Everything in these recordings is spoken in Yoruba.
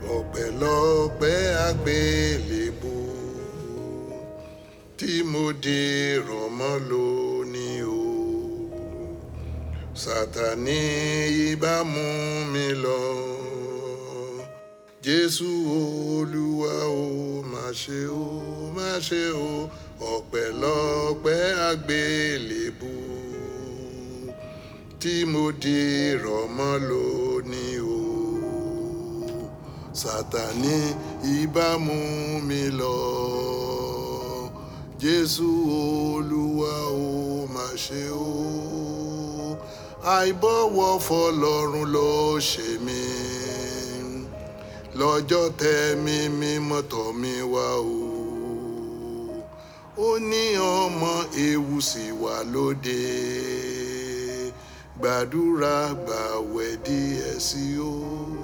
ọpẹ́lọpẹ́ àgbélébù tí mo di rọ̀mọ́ lónìí o sátani ibà mú mi lọ jésù olúwa o má ṣe o má ṣe o ọpẹ́lọpẹ́ àgbélébù tí mo di rọ̀mọ́ lónìí o sátani ibà mú mi lọ jésù olúwa o má ṣe o àìbọ̀wọ̀ fọlọ́run ló ṣe mí lọ́jọ́ tẹ̀mí mímọ́ tọ̀ mí wá o ó ní ọmọ ewu sì wà lóde gbàdúrà gbàwẹ̀ díẹ̀ sí o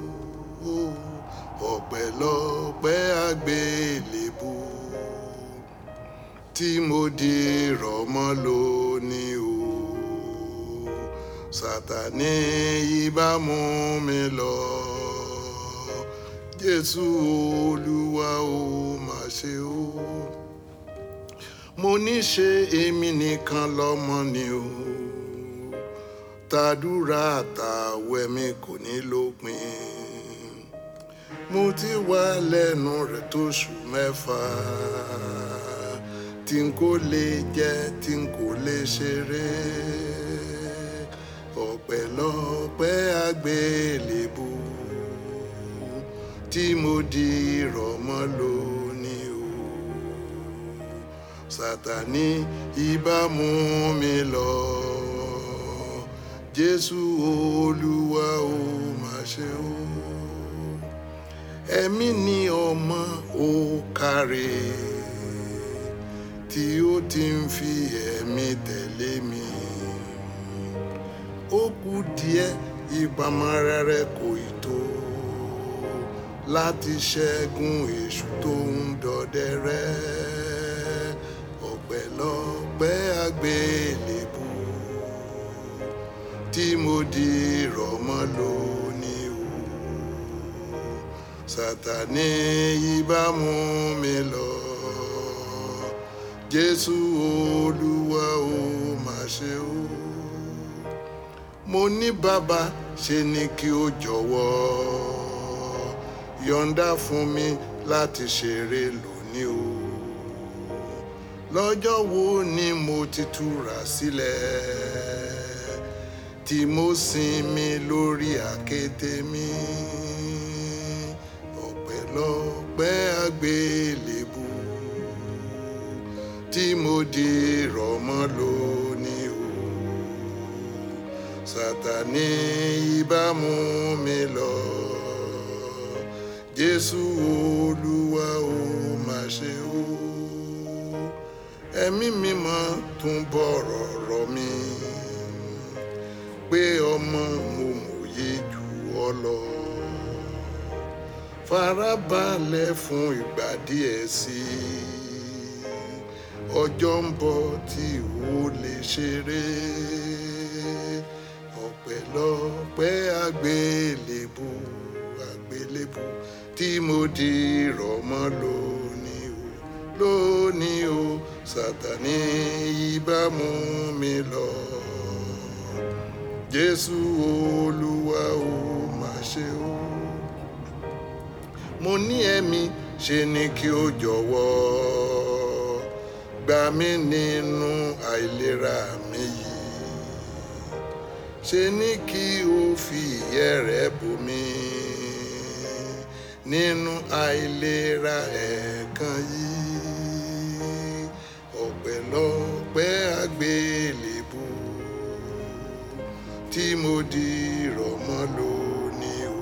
ọpẹ́lọpẹ́ àgbélébù tí mo di rọ̀mọ́ lónìí o sátani ibà mú mi lọ jésù olúwa o má ṣe o mo ní ṣe èmi nìkan lọ́mọ ni o tàdúrà àtàwẹ̀ mi kò ní lópin mo ti wà lẹ́nu rẹ̀ tóṣù mẹ́fà tí n kò lè jẹ tí n kò lè ṣeré ọpẹ́lọpẹ́ àgbélébù tí mo di rọ̀mọ́ lónìí o sátani ibà mú mi lọ jésù olúwa o má ṣe o ẹ̀mí ni ọmọ ó káre tí ó ti ń fi ẹ̀mí tẹ̀lé mi ó kù díẹ̀ ìpamọ́ rere kò ì tó láti ṣẹ́gun èṣù tó ń dọdẹ rẹ́ ọpẹ́lọpẹ́ àgbélébù tí mo di rọ̀mọ́ lónìí o sátani ibà mú mi lọ jésù olúwa o má ṣe o mo ní bàbá ṣe ni kí o jọ̀wọ́ yọ̀ǹda fún mi láti ṣeré lónìí o lọ́jọ́ wo ni mo ti túra sílẹ̀ tí mo sinmi lórí àkété mi ọpẹ́lọpẹ́ àgbélébù tí mo di rọ̀mọ́ lónìí o sátani ibà mú mi lọ jésù olúwa o má ṣe o ẹ̀mí mímọ́ tún bọ̀rọ̀ rọ̀ mí pé ọmọ mo mòye jù ọ lọ farabalẹ̀ fún ìgbà díẹ̀ sí i ọjọ́ ń bọ̀ tí ó lè ṣeré ọpẹ́lọpẹ́ àgbélébù àgbélébù tí mo di rọ̀mọ́ lónìí o lónìí o sátani ibà mú mi lọ jésù olúwa o má ṣe o mo ní ẹ̀mí ṣe ni kí o jọ̀wọ́ gbà mí nínú àìlera mi yìí ṣe ní kí o fi ìyẹ́ rẹ bò mí nínú àìlera ẹ̀ẹ̀kan yìí ọpẹ́lọpẹ́ àgbélébù tí mo di rọ̀mọ́ lónìí o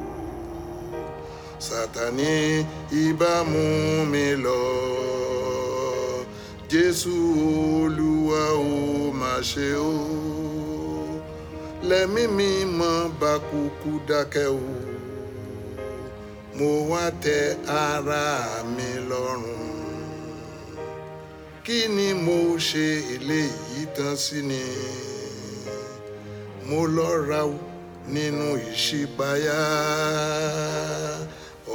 sátani ibà mú mi lọ jésù olúwa o má ṣe o lẹ́mí mi mọ́ bá kúkú dákẹ́ o mo wá tẹ ara mi lọ́rùn kí ni mo ṣe eléyìí tán sí ni mo lọ́ra nínú ìṣípayá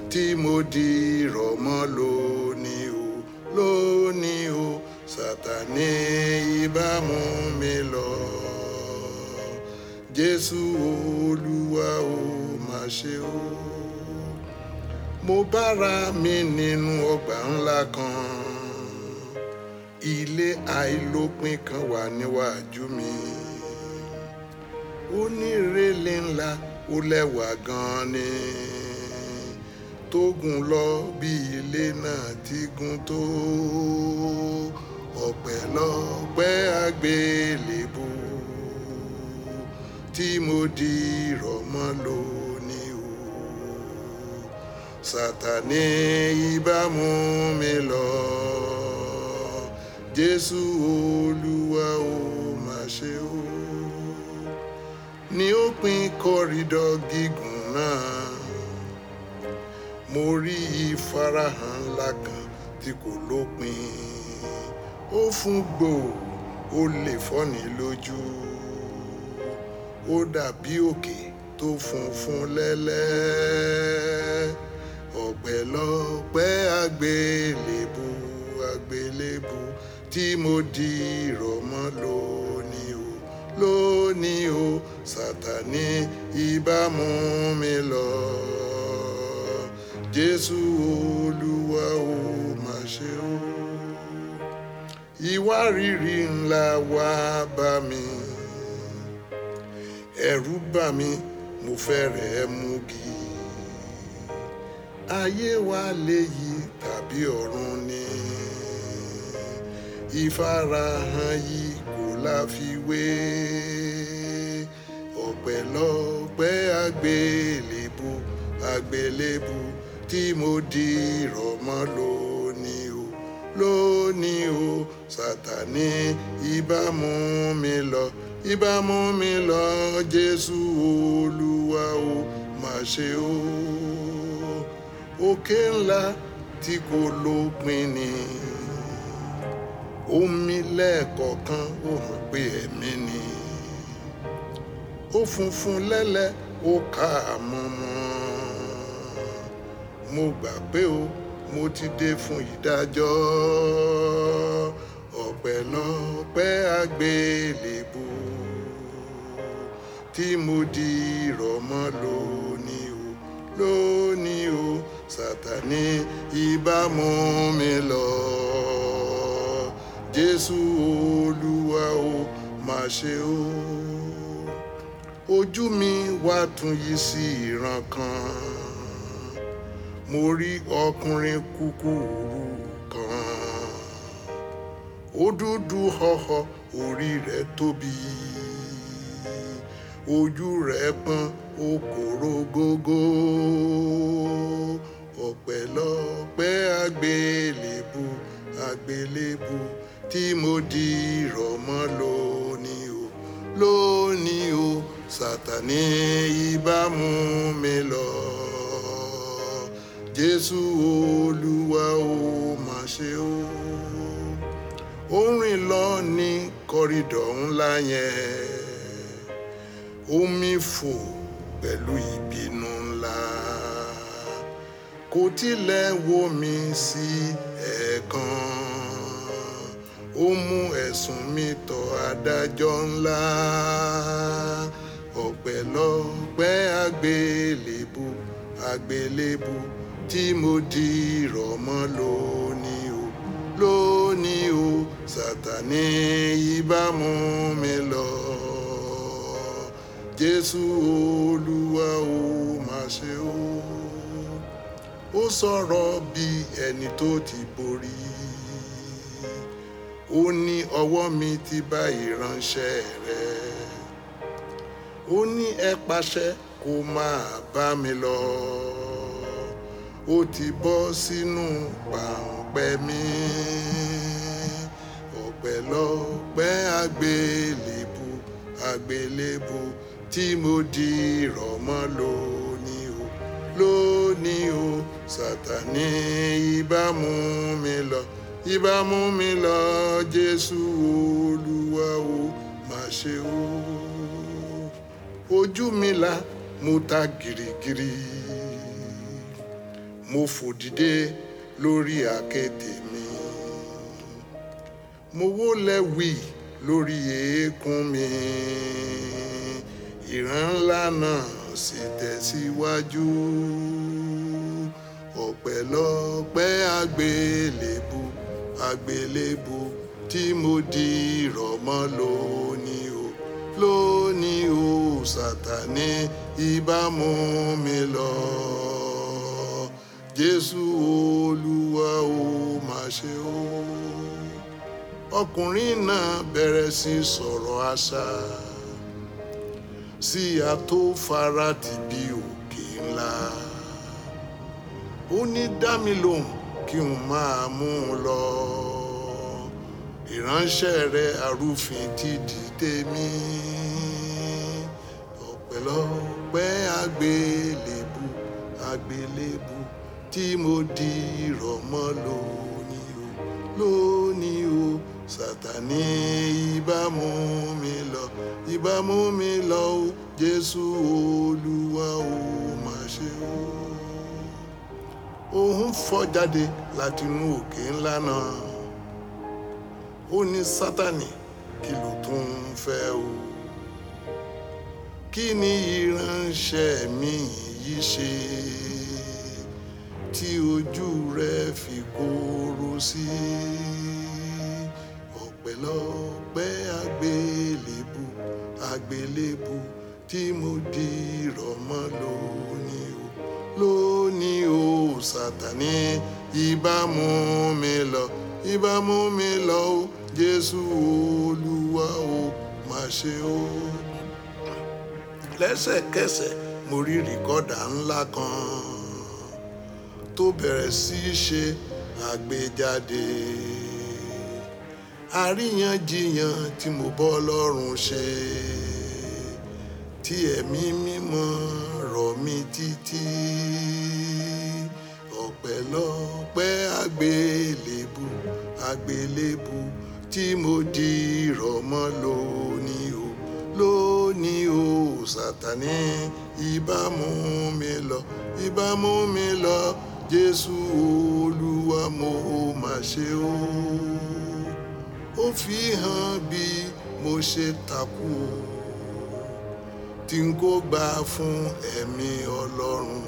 tí mo di rọ̀mọ́ lónìí o lónìí o sátani ibà mú mi lọ jésù olúwa o má ṣe o mo bára mi nínú ọgbà ńlá kan ilé àìlópin kan wà níwájú mi ó ní ìrẹ̀lẹ̀ ńlá ó lẹ́wà gan-an ni tó gùn lọ bí ilé náà ti gùn tó ọpẹ́lọpẹ́ àgbélébù tí mo di rọ̀mọ́ lónìí o sátani ibà mú mi lọ jésù olúwa o má ṣe o ní òpin kọrídọ̀ gígùn náà mo rí ìfarahàn ńlá kan tí kò lópin ó fún gbòò ó lè fọ́ni lójú ó dàbí òkè tó funfun lẹ́lẹ́ ọ̀pẹ̀lọpẹ́ àgbélébù àgbélébù tí mo di rọ̀mọ́ lónìí o lónìí o sátani ibà mú mi lọ jésù olúwa o má ṣe o ìwárìrì ńlá wá bá mi ẹ̀rù bà mí mo fẹ́rẹ̀ẹ́ mugi ayé wa léyìí tàbí ọ̀run ni ìfarahàn yìí kò láfiwé ọpẹ́lọpẹ́ àgbélébù àgbélébù tí mo di rọ̀mọ́ lónìí o lónìí o sátani ibà mú mi lọ ibà mú mi lọ jésù olúwa o má ṣe o òkè ńlá tí kò lópin ni omi lẹ́ẹ̀kọ̀ọ̀kan ó hàn pé ẹ̀mí ni ó funfun lẹ́lẹ́ ó ká àmọ́mọ́ mo gbà pé o mo ti dé fún ìdájọ́ ọpẹ́lọpẹ́ àgbélébù tí mo di rọ̀mọ́ lónìí o lónìí o sátani ibà mú mi lọ jésù olúwa o má ṣe o ojú mi wá tún yí sí ìran kan mo rí ọkùnrin kúkúrú kan ó dúdú họ́họ́ orí rẹ̀ tóbi ojú rẹ̀ pọ́n ó kòró gógó ọpẹ́lọpẹ́ àgbélébù àgbélébù tí mo di rọ̀mọ́ lónìí o lónìí o sátani ibà mú mi lọ jésù olúwa o má ṣe o ó rìn lọ ní kọrídọ̀ ńlá yẹn omi fò pẹ̀lú ìbínú ńlá kò tilẹ̀ wò mí sí ẹ̀ẹ̀kan ó mú ẹ̀sùn mi tọ̀ adájọ́ ńlá ọpẹ́lọpẹ́ àgbélébù àgbélébù tí mo di rọ̀mọ́ lónìí o lónìí o sátani ibà mú mi lọ jésù olúwa o má ṣe o ó sọ̀rọ̀ bí ẹni tó ti borí ó ní ọwọ́ mi ti bá ìránṣẹ́ rẹ ó ní ẹ pàṣẹ kó máa bá mi lọ ó ti bọ́ sínú pàǹpẹ́ mi ọpẹ́lọpẹ́ àgbélébù àgbélébù tí mo di rọ̀mọ́ lónìí o lónìí o sátani ibà mú mi lọ ibà mú mi lọ jésù olúwa o má ṣe o ojú mi là mo ta gìrìgìrì mo fò dìde lórí àkéte mi mo wólẹ̀ wí lórí eékún mi ìran ńlá náà sì tẹ̀síwájú ọ̀pẹ̀lọpẹ̀ àgbélébù àgbélébù tí mo di rọ̀mọ́ lónìí o lónìí o sátani ìbámu mi lọ jésù olúwa o má ṣe o ọkùnrin náà bẹ̀rẹ̀ sí sọ̀rọ̀ àṣà sí àtòfarati bí òkè ńlá ó ní dá mi lóhùn kí n máa mú un lọ ìránṣẹ́ rẹ arúfin ti dìde mí ọ̀pẹ̀lọpẹ̀ àgbélébù àgbélébù tí mo di rọ̀mọ́ lónìí o lónìí o sátani ìbámu mi lọ ìbámu mi lọ o jésù olúwa o má ṣe o òun fọ́ jáde látinú òkè ńlá náà ó ní sátani kí ló tún ń fẹ́ o kí ni ìránṣẹ́ mi yìí ṣe tí ojú rẹ fi kóró sí ọ̀pẹ̀lọpẹ̀ àgbélébù àgbélébù tí mo di rọ̀mọ́ lónìí o lónìí o sátani ìbámu mi lọ ìbámu mi lọ o jésù olúwa o má ṣe o lẹ́sẹ̀kẹsẹ̀ mo rí rìkọ́dà ńlá kan tó bẹ̀rẹ̀ sí í ṣe àgbéjáde àríyànjiyàn tí mo bọ́ lọ́rùn ṣe tí ẹ̀mí mímọ́ rọ̀ mí títí ọ̀pẹ̀lọpẹ̀ àgbélébù àgbélébù tí mo di rọ̀mọ́ lónìí o lónìí o sátani ìbámu mi lọ ìbámu mi lọ jésù olúwa mo má ṣe o ó fi hàn bí mo ṣe takú o tí n kò gbà fún ẹ̀mí ọlọ́run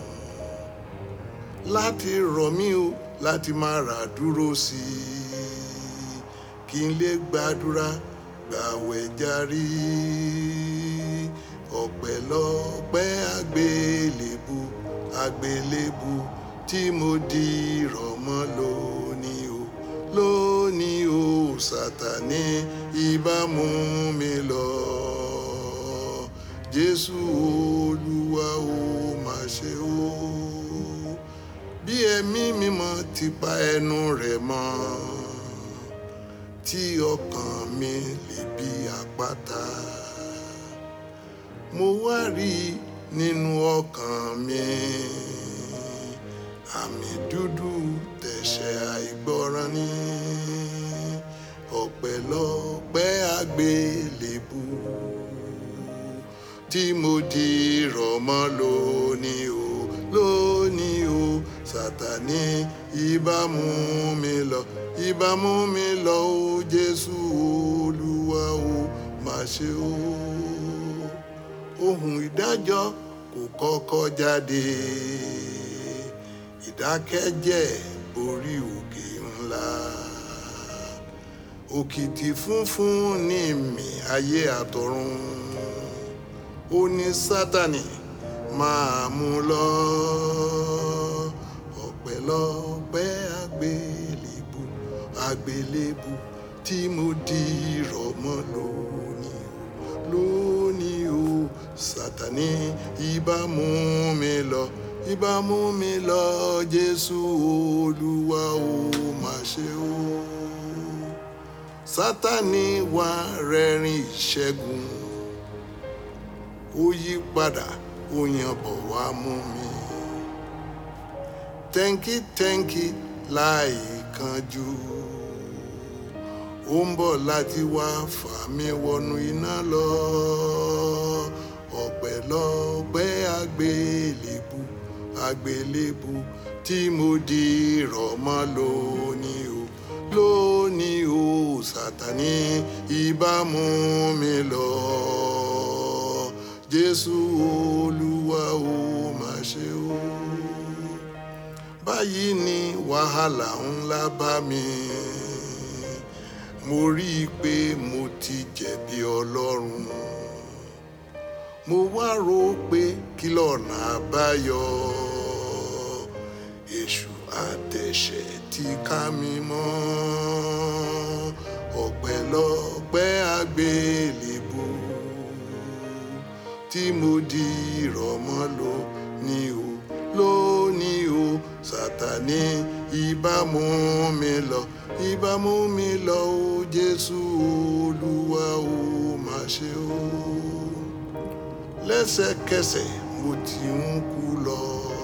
láti rọ̀ mí o láti máa rà dúró sí i kí n lè gbàdúrà gbàwẹ̀ járí ọ̀pẹ̀lọpẹ̀ àgbélébù àgbélébù tí mo di rọ̀mọ́ lónìí o lónìí o sátani ìbámu mi lọ jésù olúwa o má ṣe o bí ẹ̀mí mímọ́ ti pa ẹnu rẹ̀ mọ́ tí ọkàn mi lè bí àpáta mo wá rí nínú ọkàn mi àmì dúdú tẹ̀sẹ̀ àìgbọràn ní ọ̀pẹ̀lọpẹ̀ àgbélébù tí mo di rọ̀mọ́ lónìí o lónìí o sátani ìbámu mi lọ ìbámu mi lọ o jésù olúwa o má ṣe o ohun ìdájọ́ kò kọ́kọ́ jáde ìdákẹ́jẹ́ borí òkè ńlá òkìtì funfun ní mi ayé àtọ̀run ó ní sátani máa mú lọ ọ̀pẹ̀lọpẹ̀ àgbélébù àgbélébù tí mo di rọ̀mọ́ lónìí o lónìí o sátani ìbámu mi lọ ìbámu mi lọ jésù olúwa o má ṣe o sátani wá rẹ́rìn ìṣẹ́gun ó yí padà ó yan bọ̀ wá mú mi tẹ́ńkì tẹ́ńkì láì kanjú ó ń bọ̀ láti wá fà mí wọnú iná lọ ọ̀pẹ̀lọpẹ̀ àgbélébù àgbélébù tí mo di rọ̀mọ́ lónìí o lónìí o sátani ìbá mú mi lọ jésù olúwa o má ṣe o báyìí ni wàhálà ńlá bá mi mo rí i pé mo ti jẹ̀bi ọlọ́run mo wá rò ó pé kí lọ́nà àbáyọ èṣù àtẹ̀ṣẹ̀ ti ká mi mọ́ ọ̀pẹ̀lọpẹ̀ àgbélébù tí mo di ìrọ̀mọ́ lò ní o lónìí o sátani ìbá mú mi lọ ìbá mú mi lọ o jésù olúwa o má ṣe o lẹ́sẹ̀kẹsẹ̀ mo ti ń kú lọ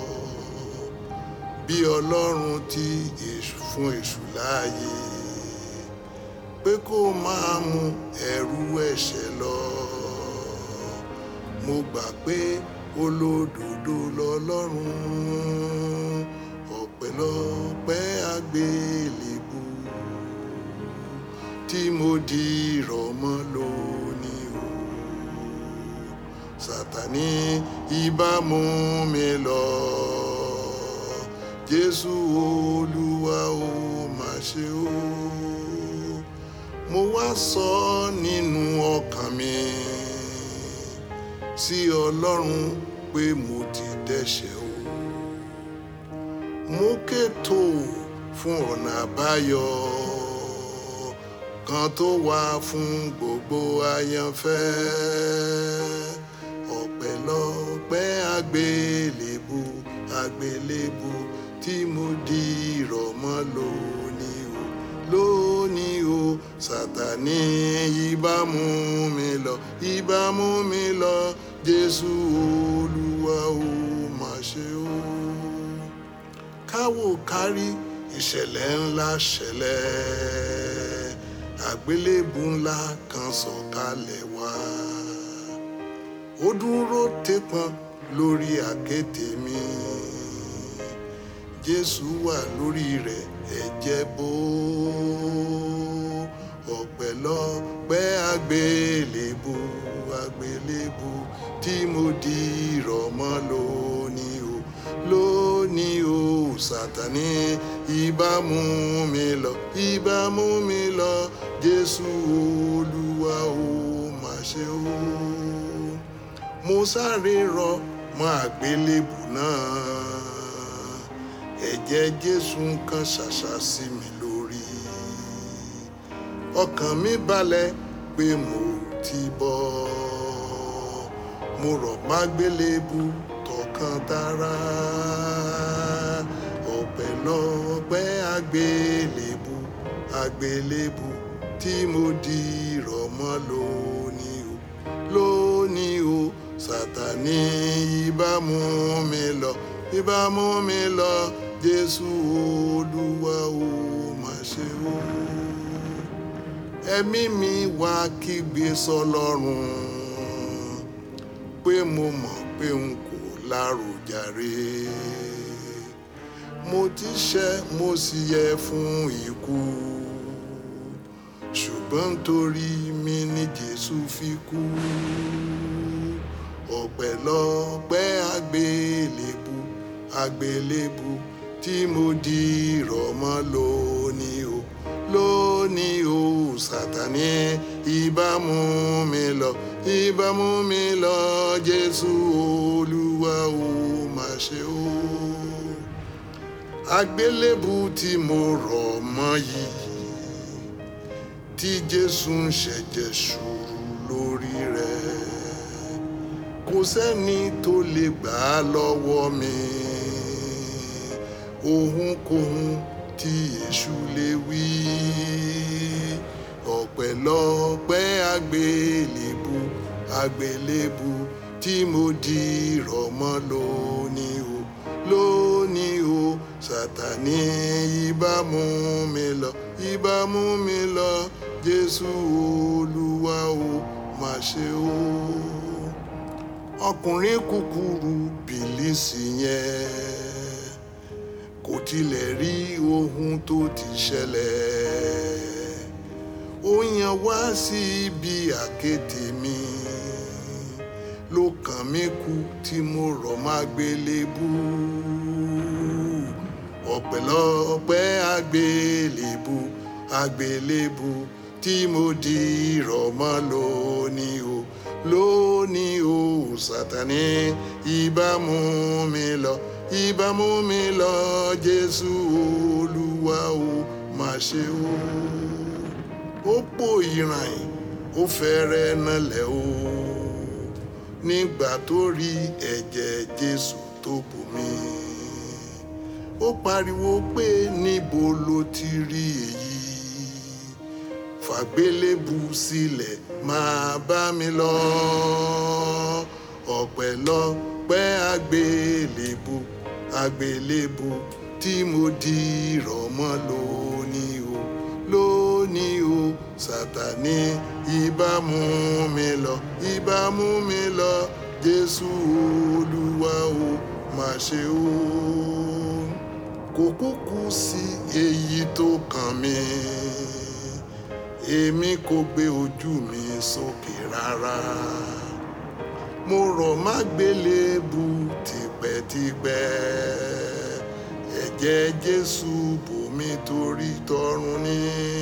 bí ọlọ́run ti èṣù fún èṣù láàyè pé kó máa mú ẹrú ẹ̀ṣẹ̀ lọ mo gbà pé olódodo lọ́lọ́run ọpẹ́lọpẹ́ àgbélébù tí mo di ìrọ̀mọ́ lónìí o sátani ìbá mú mi lọ jésù olúwa o má ṣe o mo wá sọ nínú ọkàn mi sí ọlọ́run pé mo ti dẹ́ṣẹ̀ o mo kétò fún ọ̀nà àbáyọ kan tó wà fún gbogbo àyànfẹ́ ọpẹ́lọpẹ́ àgbélébù àgbélébù tí mo di ìrọ̀mọ́ lónìí o lónìí o sátani ìbá mú mi lọ ìbá mú mi lọ jésù olúwa o má ṣe o káwò kárí ìṣẹ̀lẹ̀ ńlá ṣẹlẹ̀ àgbélébù ńlá kan sọ̀kalẹ̀ wá ó dúró tépọn lórí àkéte mi jésù wà lórí rẹ̀ ẹ̀jẹ̀ bò ọpẹ́lọpẹ́ àgbélébù àgbélébù tí mo di ìrọ̀mọ́ lónìí o lónìí o sátani ìbá mú mi lọ ìbá mú mi lọ jésù olúwa o má ṣe o mo sáré rọ mọ́ àgbélébù náà ẹ̀jẹ̀ jésù kan ṣàṣà sí mi lórí ọkàn mi balẹ̀ pé mo ti bọ́ mo rọ̀ mágbélébù tọkàn tara ọpẹ́lọpẹ́ àgbélébù àgbélébù tí mo di ìrọ̀mọ́ lónìí o lónìí o sátani ìbá mú mi lọ ìbá mú mi lọ jésù olúwa o má ṣe o ẹ̀mí mi wá kígbe sọ́lọ́run pé mo mọ̀ pé n kò láròjàre mo ti ṣẹ̀ mo sì yẹ fún ikú ṣùgbọ́n nítorí mi ni jésù fi kú ọpẹ́lọpẹ́ àgbélébù àgbélébù tí mo di ìrọ̀mọ́ lónìí o lónìí o sátani ìbá mú mi lọ ìbá mú mi lọ jésù olúwa o má ṣe o àgbélébù tí mo rọ̀ mọ́ yìí tí jésù ń ṣẹ̀jẹ̀ ṣòro lórí rẹ̀ kò sẹ́ni tó lè gbà á lọ́wọ́ mi ohunkóhun tí èṣù lè wí ọpẹ́lọpẹ́ àgbélébù àgbélébù tí mo di ìrọ̀mọ́ lónìí o lónìí o sátani ìbá mú mi lọ ìbá mú mi lọ jésù olúwa o má ṣe o ọkùnrin kúkúrú bìlísì yẹn kò tilẹ̀ rí ohun tó ti ṣẹlẹ̀ ó yan wá sí ibi àkéte mi ló kàn mí kú tí mo rọ̀ má gbélébú ọ̀pẹ̀lọpẹ̀ àgbélébú àgbélébú tí mo di rọ̀ mọ́ lónìí o lónìí o sátani ìbá mú mi lọ ìbá mú mi lọ jésù olúwa o má ṣe o ó pò ìràn ó fẹ́rẹ̀ nalẹ̀ o nígbà tó rí ẹ̀jẹ̀ jésù tó bò mí ó pariwo pé níbo ló ti rí èyí fàgbélébù sílẹ̀ máa bá mi lọ ọ̀pẹ̀lọpẹ̀ àgbélébù àgbélébù tí mo di rọ̀ mọ́ lónìí o lónìí o sátani ìbá mú mi lọ ìbá mú mi lọ jésù olúwa o má ṣe o kò kúkú sí èyí tó kàn mí èmi kò gbé ojú mi sókè rárá mo rọ̀ má gbélébù tipẹ́tipẹ́ ẹ̀jẹ̀ jésù bò mí torí tọ̀run ní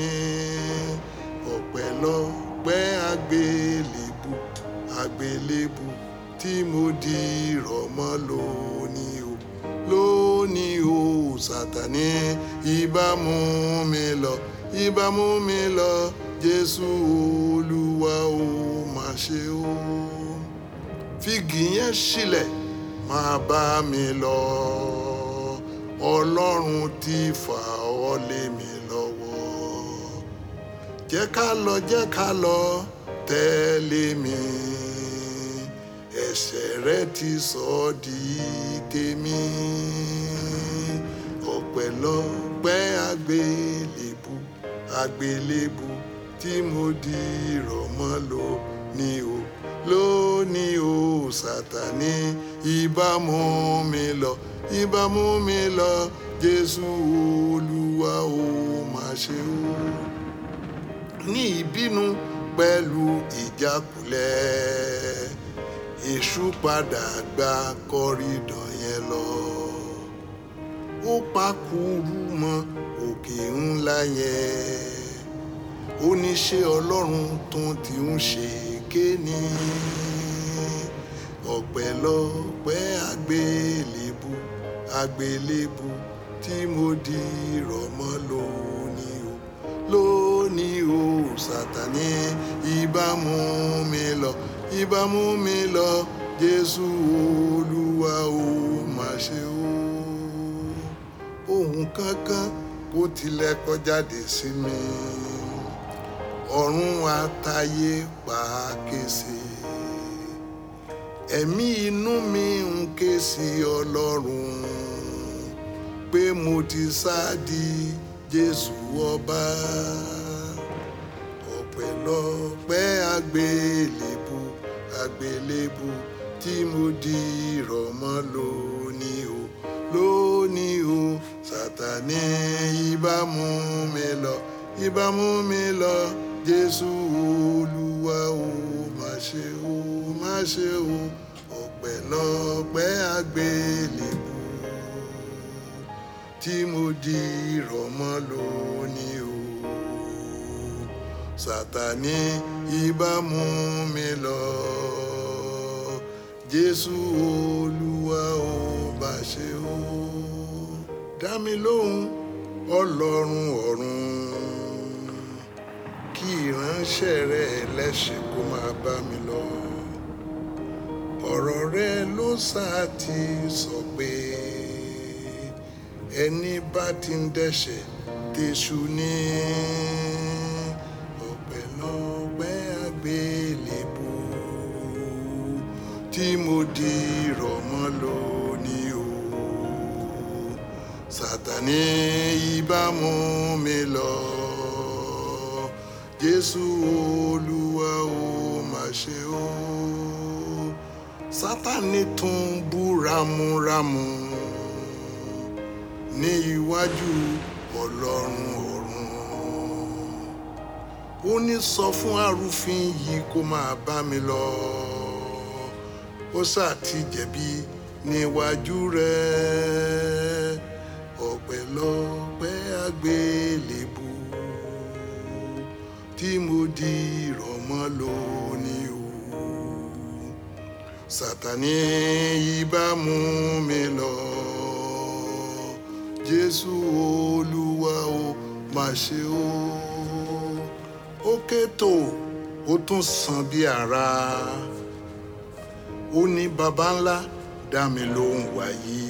ọ̀pẹ̀lọpẹ̀ àgbélébù àgbélébù tí mo di rọ̀ mọ́ lónìí o lónìí o sátani ìbá mú mi lọ ìbá mú mi lọ jésù olúwa o má ṣe o fígì yẹn sílẹ̀ máa bá mi lọ ọlọ́run ti fà ọ́ lé mi lọ́wọ́ jẹ́ ká lọ jẹ́ ká lọ tẹ̀lé mi ẹ̀ṣẹ̀ rẹ ti sọ ọ́ di tèmi ọ̀pẹ̀lọpẹ̀ àgbélébù àgbélébù tí mo di rọ̀ mọ́ lónìí o lónìí o sátani ìbá mú mi lọ ìbá mú mi lọ jésù olúwa o má ṣe o ní ìbínú pẹ̀lú ìjákulẹ̀ èṣù padà gba kọ́rídọ̀ yẹn lọ ó pakuru mọ́ òkè ńlá yẹn ó ní ṣé ọlọ́run tó ti ń ṣe kéènì ọ̀pẹ̀lọpẹ̀ àgbélébù àgbélébù tí mo di rọ̀ mọ́ lónìí o lónìí o sátani ìbá mú mi lọ ìbá mú mi lọ jésù olúwa o má ṣe o ohun kankan kò tilẹ̀ kọjáde sí mi ọ̀run àtayé pa kése ẹ̀mí inú mi ń ké sí ọlọ́run pé mo ti sáàdì jésù ọba ọ̀pẹ̀lọpẹ̀ àgbélébù àgbélébù tí mo di rọ̀ mọ́ lónìí o lónìí o sátani ìbá mú mi lọ ìbá mú mi lọ jésù olúwa o má ṣe o má ṣe o ọ̀pẹ̀lọpẹ̀ àgbélébù tí mo di rọ̀ mọ́ lónìí o sátani ìbá mú mi lọ jésù olúwa o bá ṣe o dá mi lóhùn ọlọ́run ọ̀run kí ìránṣẹ́ rẹ ẹlẹ́ṣẹ̀ kó máa bá mi lọ ọ̀rọ̀ rẹ ló sáà ti sọ pé ẹni bá ti ń dẹ́ṣẹ̀ tẹ̀sù ní ọ̀pẹ̀lọpẹ̀ àgbélébù tí mo di rọ̀ mọ́ lónìí o sátani ìbá mú mi lọ jésù olúwa o má ṣe o sátani tún bú ramúramù ní iwájú ọlọ́run ọ̀run ó ní sọ fún arúfin yìí kó máa bá mi lọ ó sáà ti jẹ̀bi níwájú rẹ̀ ọpẹ́lọpẹ́ àgbélébù tí mo di ìrọ̀mọ́ lónìí o sátani ibà mú mi lọ jésù olúwa o má ṣe o ó kétò ó tún sàn bí ara ó ní baba ńlá dá mi lóhùn wáyé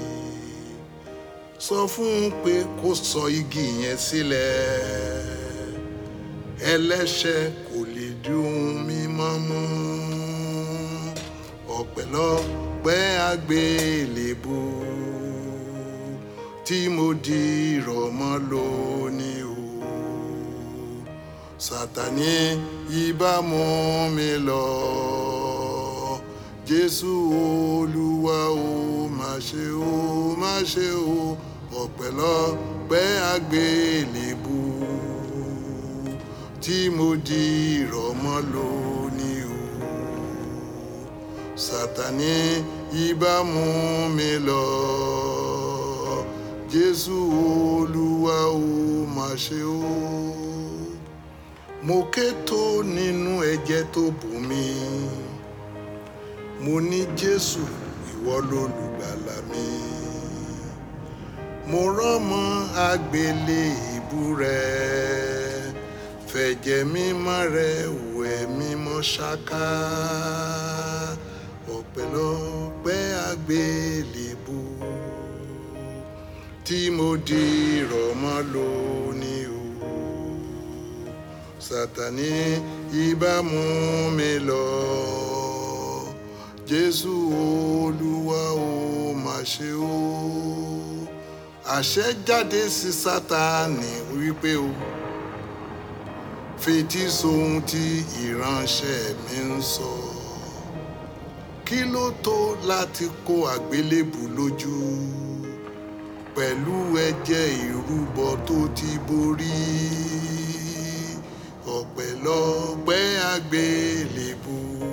sọ fún un pé kó sọ igi yẹn sílẹ̀ ẹlẹ́ṣẹ̀ kò lè dùn mímọ́ mú ọpẹ́lọpẹ́ àgbélébù tí mo di ìrọ̀mọ́ lónìí o sátani ibà mú mi lọ jésù olúwa o má ṣe o má ṣe o ọpẹ́lọpẹ́ àgbélébù tí mo di ìrọ̀mọ́ lónìí o sátani ibà mú mi lọ jésù olúwa o má ṣe o mo ké tó nínú ẹ̀jẹ̀ tó bù mí mo ní jésù ìwọ lolùgbàlà mi mo rọ́mọ àgbélébù rẹ fẹ̀jẹ̀ mímọ́ rẹ wẹ̀ mímọ́ ṣáká ọpẹ́lọpẹ́ àgbélébù tí mo di ìrọ̀mọ́ lónìí o sátani ibà mú mi lọ jésù olúwa o má ṣe o àṣẹ jáde sí sátani wípé o fetí sóhun tí ìránṣẹ́ mi ń sọ kí ló tó láti kó àgbélébù lójú pẹ̀lú ẹ̀jẹ̀ ìrúbọ tó ti borí ọpẹ́lọpẹ́ àgbélébù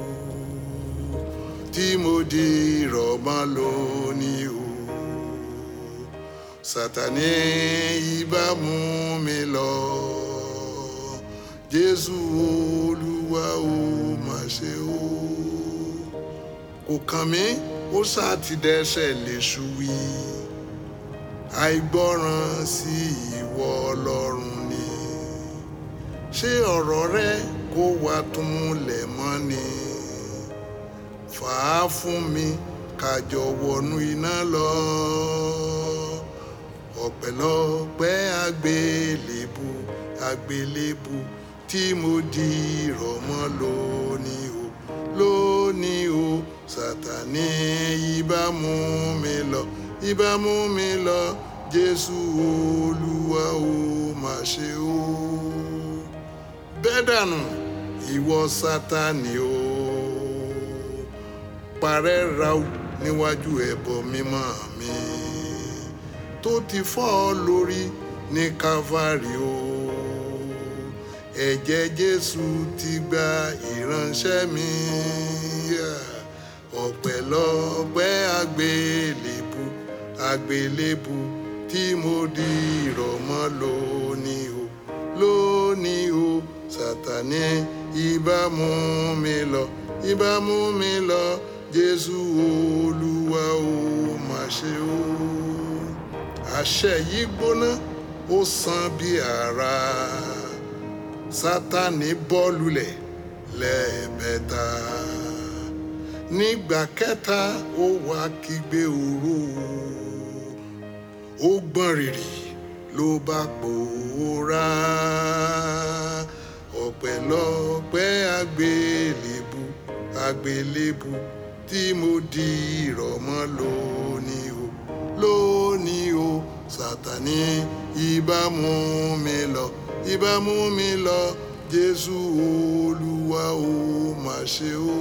tí mo di ìrọ̀mọ́ lónìí o sátani ibà mú mi lọ jésù olúwa o má ṣe o kò kàn mí ó sáà ti dẹ́ṣẹ̀ léṣu wí àìgbọràn sí ìwọ ọlọ́run ni ṣé ọ̀rọ̀ rẹ kó wá tún múlẹ̀ mọ́ ni fà á fún mi kájọ wọnú iná lọ ọpẹ́lọpẹ́ àgbélébù àgbélébù tí mo di ìrọ̀mọ́ lónìí o lónìí o sátani ibà mú mi lọ ibà mú mi lọ jésù olúwa o má ṣe o bẹ́ẹ̀ dànù ìwọ sátani o parẹ́ rau níwájú ẹbọ mímọ́ mi tó ti fọ́ ọ lórí ní calvary o ẹ̀jẹ̀ jésù ti gba ìránṣẹ́ mi ọpẹ́lọpẹ́ àgbélébù àgbélébù tí mo di ìrọ̀mọ́ lónìí o lónìí o sátani ibà mú mi lọ ibà mú mi lọ jésù olúwa o má ṣe o àṣẹ yìí gbóná ó sàn bí àrá sátani bọ́ lulẹ̀ lẹ́ẹ̀mẹ́ta nígbà kẹta ó wá kígbe oró ó gbọ̀n rìrì ló bá pòórá ọpẹ́lọpẹ́ àgbélébù àgbélébù tí mo di ìrọ̀mọ́ lónìí o lónìí o sátani ibà mú mi lọ ibà mú mi lọ jésù olúwa o má ṣe o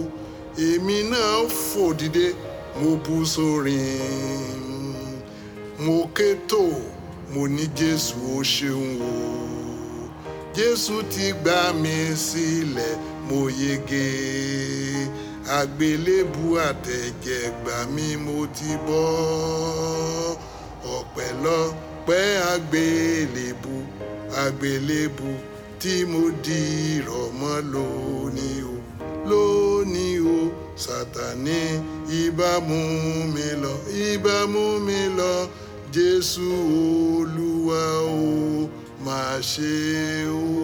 èmi náà fò dìde mo bú sórin mo ké tó mo ní jésù ó ṣeun o jésù ti gbà mí sílẹ̀ mo yege àgbélébù àtẹ̀jẹ̀ gbà mí mo ti bọ́ ọ̀pẹ̀lọpẹ́ àgbélébù àgbélébù tí mo di ìrọ̀mọ́ lónìí o lónìí o sátani ibà mú mi lọ ibà mú mi lọ jésù olúwa o máa ṣe o.